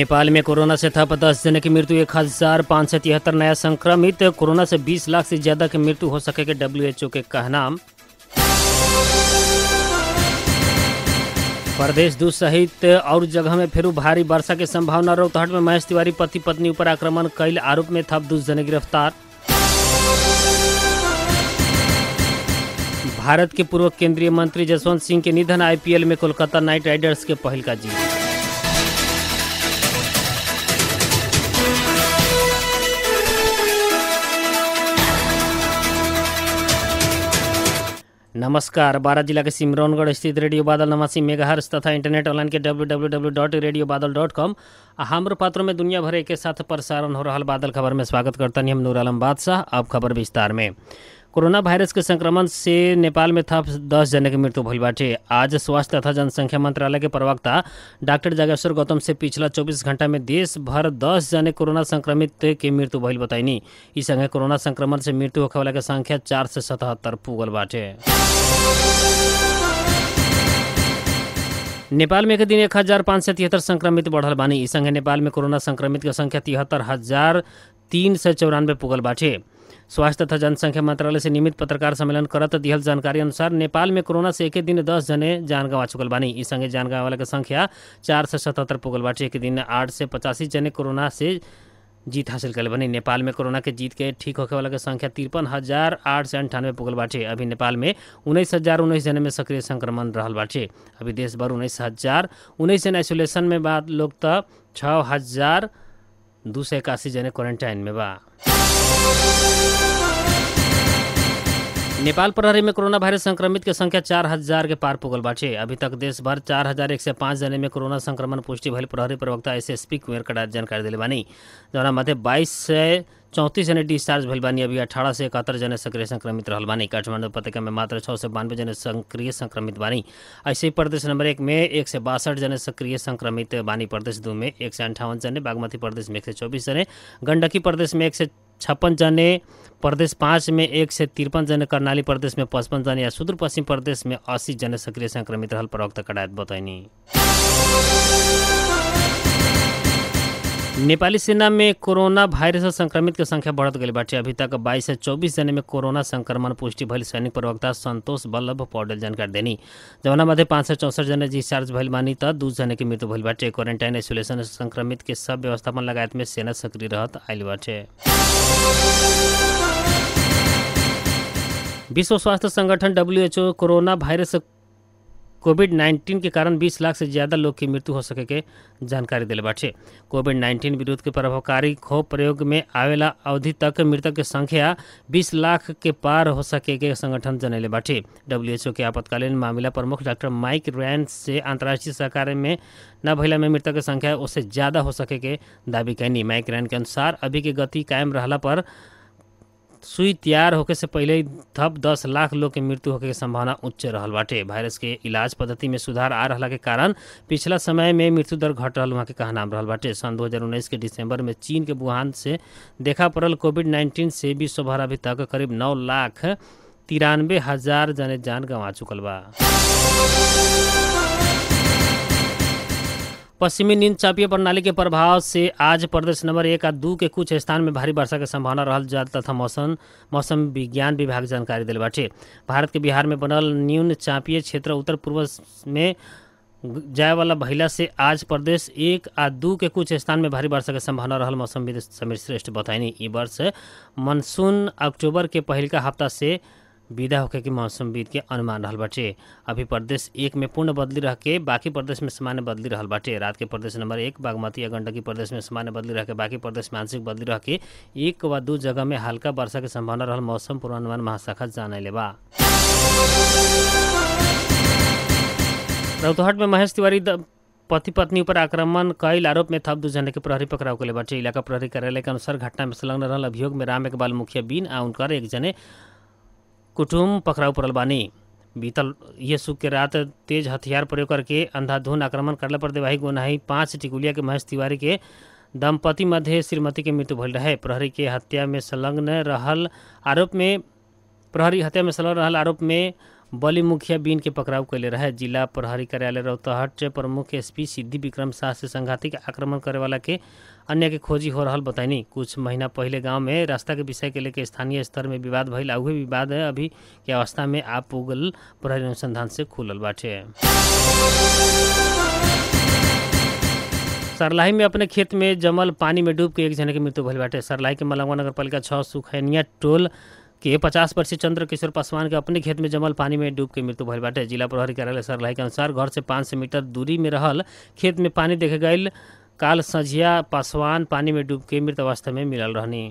नेपाल में कोरोना से थप दस जने की मृत्यु एक हजार पाँच सौ तिहत्तर नया संक्रमित कोरोना से 20 लाख से ज्यादा की मृत्यु हो सके के डब्ल्यूएचओ के कहना प्रदेश दू सहित और जगह में फिर भारी वर्षा के संभावना रोहतहट में महेश तिवारी पति पत्नी ऊपर आक्रमण कैल आरोप में थप दू जने गिरफ्तार भारत के पूर्व केंद्रीय मंत्री जसवंत सिंह के निधन आईपीएल में कोलकाता नाइट राइडर्स के पहल का जीत नमस्कार बारह जिला के सिमरौनगढ़ स्थित रेडियो बादल नवासी मेगाहर्स तथा इंटरनेट ऑनलाइन के W W W dot radio Badal dot com आ हमारे पात्रों में दुनिया भर के साथ प्रसारण हो रहा बादल खबर में स्वागत करता हम नूर आलम बादशाह अब खबर विस्तार में कोरोना वायरस के संक्रमण से नेपाल में थप दस जने की मृत्यु भइल बाटे आज स्वास्थ्य तथा जनसंख्या मंत्रालय के प्रवक्ता डॉक्टर जागेश्वर गौतम से पिछला 24 घंटा में देश भर दस जने कोरोना संक्रमित के मृत्यु भइल बताइनी ई संगे कोरोना संक्रमण से मृत्यु होखे वाला के संख्या चार से सतहत्तर पुगल बाटे नेपाल में एक दिन एक हजार पाँच सय तिहत्तर संक्रमित बढ़ल बानी ई संगे नेपाल में कोरोना संक्रमित के संख्या तिहत्तर हजार तीन सय चौरानवे पुगल बाटे स्वास्थ्य तथा जनसंख्या मंत्रालय से नियमित पत्रकार सम्मेलन करत दिहल जानकारी अनुसार नेपाल में कोरोना से एक दिन दस जने जान गंवा चुकल बानी ई संगे जान गंवा वाला के संख्या चार से सतहत्तर पुगल बाटे एक दिन आठ से पचासी जने कोरोना से जीत हासिल कर बनी नेपाल में कोरोना के जीत के ठीक होखे वाला के संख्या तिरपन हजार आठ सौ अंठानवे पुगल बाटे अभी नेपाल में उन्नीस हजार उन्नीस जने में सक्रिय संक्रमण रहल बाटे अभी देश भर उन्नीस हजार उन्नीस जने आइसोलेशन में बाद लोग त छः हजार दू सौ इक्यासी जने क्वारंटाइन में बा नेपाल प्रहरी में कोरोना वायरस संक्रमित के संख्या चार हजार के पार पुगल बाटे अभी तक देश भर चार हजार एक सौ पाँच जने में कोरोना संक्रमण पुष्टि भइल प्रहरी प्रवक्ता एस एस पी कुंवर कड़ा जानकारी दिले बानी जौना मध्य बाईस से चौंतीस जने डिस्चार्ज भइल बानी अभी अठारह से इकहत्तर जने सक्रिय संक्रमित रहल बानी काठमांडू उपत्यका में मात्र छः से बानवे जने सक्रिय संक्रमित बानी ऐसे ही प्रदेश नंबर एक में एक से बासठ जने सक्रिय संक्रमित बानी प्रदेश दो में एक से अंठावन जने बागमती प्रदेश में एक से चौबीस जने गंडकी प्रदेश में एक से छप्पन जने प्रदेश पाँच में एक से तिरपन जने कर्णाली प्रदेश में पचपन जने या सुदूर पश्चिम प्रदेश में अस्सी जने सक्रिय संक्रमित रहल प्रवक्ता कडायत बतैनी नेपाली सेना में कोरोना वायरस से संक्रमित के संख्या बढ़त गई बाटे अभी तक 22 से 24 जने में कोरोना संक्रमण पुष्टि भइल सैनिक प्रवक्ता संतोष बल्लभ पौडेल जानकारी देनी जवना मध्य पाँच सौ चौसठ जने डिस्चार्ज भइल बानी त दू जने की मृत्यु भइल बाटे क्वारेंटाइन आइसोलेशन संक्रमित के सब व्यवस्थापन लगायत में सेना सक्रिय रहत आइल बाटे विश्व स्वास्थ्य संगठन WHO corona virus COVID nineteen के कारण 20 लाख से ज़्यादा लोग की मृत्यु हो सके के जानकारी दिले बाटे कोविड नाइन्टीन विरुद्ध के प्रभावकारी खोप प्रयोग में आवेला अवधि तक मृतक के संख्या 20 लाख के पार हो सके के संगठन जनैले बाटे डब्ल्यूएचओ के आपातकालीन मामला प्रमुख डॉक्टर माइक रैन से अंतर्राष्ट्रीय सहकार में न भइला में मृतक के संख्या उससे ज़्यादा हो सके के दावी कैनी माइक रैन के अनुसार अभी के गति कायम रहला पर सुई तैयार होके से पहले ही थप दस लाख लोग के मृत्यु होके के संभावना उच्च रहल बाटे वायरस के इलाज पद्धति में सुधार आ रहला के कारण पिछला समय में मृत्यु दर घट रहल वहाँ के कहनाम रहल बाटे सन 2019 के दिसंबर में चीन के वुहान से देखा पड़ल कोविड 19 से विश्व भर अभी तक करीब नौ लाख तिरानवे हजार जने जान गंवा चुकल बा पश्चिमी नींद चापीय प्रणाली के प्रभाव से आज प्रदेश नंबर एक आ दू के कुछ स्थान में भारी वर्षा के संभावना रहल जा तथा मौसम मौसम विज्ञान विभाग जानकारी दिल बाटे भारत के बिहार में बनल न्यून चापीय क्षेत्र उत्तर पूर्व में जाए वाला भइला से आज प्रदेश एक आ दू के कुछ स्थान में भारी वर्षा के संभावना रहल मौसम समीर श्रेष्ठ बताइनी ई वर्ष मानसून अक्टूबर के पहिलका हफ्ता से विदा होके के मौसम विद के अनुमान रहल बाटे अभी प्रदेश एक में पूर्ण बदली रह के बाकी प्रदेश में सामान्य बदली रहल बाटे रात के प्रदेश नंबर एक बागमती या गंडकी प्रदेश में सामान्य बदली रह के बाकी प्रदेश में आंशिक बदली रह के एक व दू जगह में हल्का वर्षा के संभावना रहल मौसम पूर्वानुमान महाशाखा जानले बा रौतहट में महेश तिवारी पति पत्नी ऊपर आक्रमण कईल आरोप में थप दू जने के प्रहरी पकड़ाव के बाटे इलाका प्रहरी कार्यालय के अनुसार घटना में संलग्न रहल अभियोग में राम इकबाल मुखिया बीन आ उनकर एक जने कुटुम पकड़ाऊ पड़ल बानी बीतल ये सुख के रात तेज हथियार प्रयोग करके अंधाधुन आक्रमण करला पर देवाही गोनाही पाँच टिकुलिया के महेश तिवारी के दंपति मध्य श्रीमती के मृत्यु भइल रहे प्रहरी के हत्या में संलग्न रहल आरोप में प्रहरी हत्या में संलग्न रहल आरोप में बली मुखिया बीन के पकड़ाव कैले रहे जिला प्रहरी कार्यालय रौतहट प्रमुख एसपी सिद्धि विक्रम शाह से संघातिक आक्रमण करे वाला के अन्य के खोजी हो रहल बताइनी कुछ महीना पहले गांव में रास्ता के विषय के लेके स्थानीय स्तर में विवाद भइल आ उहे विवाद अभी के अवस्था में आप उगल प्रहरी अनुसंधान से खुलल बाटे सरलाही में अपने खेत में जमल पानी में डूब के एक जने के मृत्यु भइल बाटे सरलाही के मलंगवा नगर पालिका छः सुखैनिया टोल के पचास वर्षीय चंद्र किशोर पासवान के अपने खेत में जमल पानी में डूब के मृत्यु भइल बाटे जिला प्रहरी कार्यालय सरलाही के अनुसार घर से पाँच सौ मीटर दूरी में रहल खेत में पानी देखे गईल काल संझिया पासवान पानी में डूब के मृत अवस्था में मिलल रहनी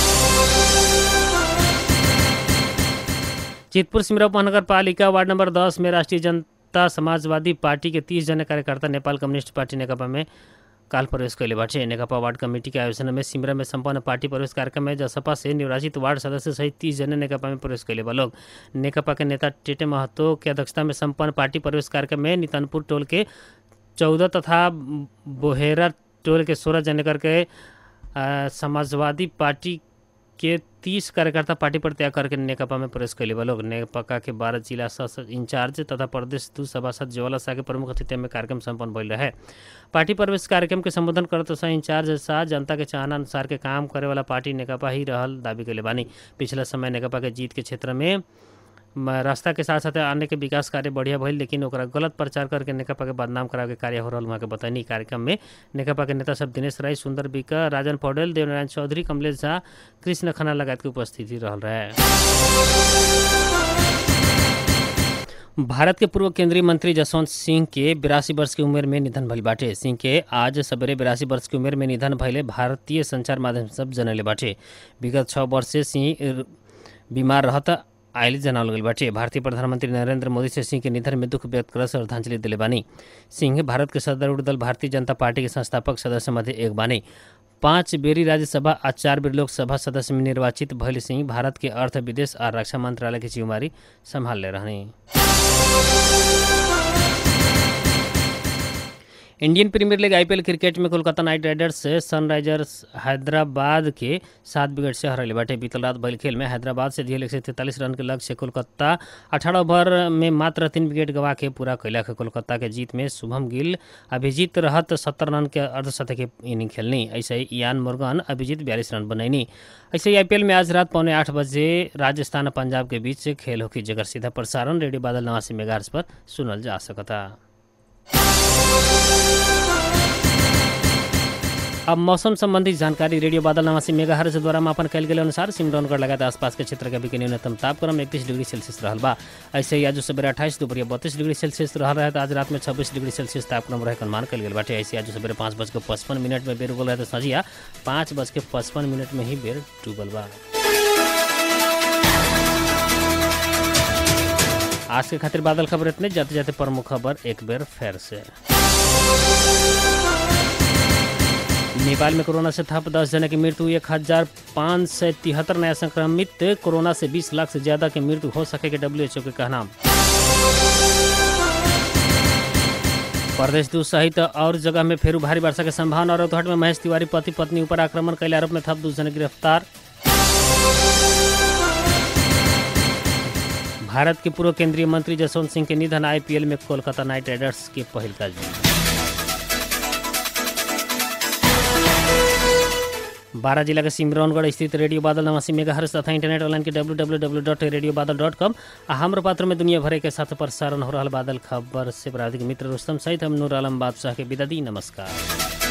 चितपुर सिमरा महानगर पालिका वार्ड नंबर दस में राष्ट्रीय जनता समाजवादी पार्टी के तीस जने कार्यकर्ता नेपाल कम्युनिस्ट पार्टी नेकपा में काल प्रवेश कैले बाटे नेकपा वार्ड कमेटी के आयोजन में सिमरा में संपन्न पार्टी प्रवेश कार्यक्रम में जसपा से निर्वाचित वार्ड सदस्य सहित तीस जने नेकपा में प्रवेश कैले बा लोग नेकपा के नेता टेटे महतो के अध्यक्षता में संपन्न पार्टी प्रवेश कार्यक्रम में नितनपुर टोल के चौदह तथा बोहेरा टोल के सोलह जने करके आ, समाजवादी पार्टी के तीस कार्यकर्ता पार्टी पर त्याग करके नेकपा में प्रवेश कैले बा लोग नेकपा के बारह जिला सह इंचार्ज तथा प्रदेश दू सभासद ज्वाला शाह के प्रमुख अतिथि में कार्यक्रम संपन्न भइल रहे पार्टी प्रवेश कार्यक्रम के संबोधन करत सह इंचार्ज शाह जनता के चाहना अनुसार के काम करे वाला पार्टी नेकपा ही रहल दावी कैले बानी पिछला समय नेकपा के जीत के क्षेत्र में म- रास्ता के साथ साथ अन्य के विकास कार्य बढ़िया भइल लेकिन ओकरा गलत प्रचार करके नेकपा के बदनाम करावे के कार्य हो रहल वहाँ के बतैनी कार्यक्रम में नेकपा के नेता सब दिनेश राय सुंदर बिका राजन पौडेल देवनारायण चौधरी कमलेश झा कृष्ण खन्ना लगायत के उपस्थिति रहल रहे भारत के पूर्व केंद्रीय मंत्री जसवंत सिंह के बिरासी वर्ष की उम्र में निधन भइल बाटे सिंह के आज सवेरे बिरासी वर्ष की उम्र में निधन भइले भारतीय संचार माध्यम सब जनले बाटे विगत छः वर्ष से सिंह बीमार रहत आयल जनावल गइल बाटे भारतीय प्रधानमंत्री नरेंद्र मोदी से सिंह के निधन में दुख व्यक्त कर श्रद्धांजलि दिले बानी सिंह भारत के सदरुढ़ दल भारतीय जनता पार्टी के संस्थापक सदस्य मध्य एक बानी पाँच बेरी राज्यसभा आ चार बेर लोकसभा सदस्य में निर्वाचित भइल सिंह भारत के अर्थ विदेश और रक्षा मंत्रालय की जिम्मेवारी संभाल रहनी Indian Premier League IPL cricket में कोलकाता नाइट राइडर्स से सनराइजर्स हैदराबाद के सात विकेट से हरले बाटे बीतल रात भइल खेल में हैदराबाद से दियल एक सौ तैंतालीस रन के लक्ष्य से कोलकाता अठारह ओवर में मात्र तीन विकेट गवा के पूरा कैलक कोलकाता के जीत में शुभम गिल अभिजीत रहत सत्तर रन के अर्धशतक की इनिंग खेलनी ऐसे ही इयान मुर्गन अभिजीत बयालीस रन बनैनी ऐसे ही आईपीएल में आज रात पौने आठ बजे राजस्थान और पंजाब के बीच खेल होगी जगह सीधा प्रसारण रेडियो बादल नवासी मेगाहर्ट्ज पर सुनल जा सकता अब मौसम संबंधी जानकारी रेडियो बादल नवासी मेगा हर्ज द्वारा मापन कल गेल अनुसार सिमरौनगढ़ लगात आसपास के क्षेत्र के अभी के न्यूनतम तापक्रम इकतीस डिग्री सेल्सियस रहल बा ऐसे ही आज सवेरे अट्ठाईस दोपहर बत्तीस डिग्री सेल्सियस रहल रहे तो आज रात में छब्बीस डिग्री सेल्सियस तापक्रम रहे के अनुमान कल गेल बाटे ऐसे आज सवेरे पाँच बज के पचपन मिनट में बेर उगल रहे तो संझिया पाँच बज के पचपन मिनट में ही बेर डूबल बा आज के खातिर बादल खबर इतने जाते जाते प्रमुख खबर एक बेर फेर से नेपाल में कोरोना से थप दस जने की मृत्यु एक हजार पाँच सौ तिहत्तर नया संक्रमित कोरोना से बीस लाख से ज्यादा की मृत्यु हो सके के डब्ल्यू के कहना प्रदेश दू सहित और जगह में फेरू भारी वर्षा के संभावना और रौतहट में महेश तिवारी पति पत्नी ऊपर आक्रमण कैले आरोप में थप दू जने गिरफ्तार भारत के पूर्व केंद्रीय मंत्री जसवंत सिंह के निधन आईपीएल में कोलकाता नाइट राइडर्स के पहल का जीत बारह जिला के सिमरौनगढ़ स्थित रेडियो बादल नवासी मेगाहर्स तथा इंटरनेट ऑनलाइन के W W W dot radio Badal dot com आ हमर पात्र में दुनिया भर के साथ प्रसारण हो रहा बादल खबर से प्राधिक मित्र रुस्तम सहित हम नूर आलम बादशाह के विदा दी नमस्कार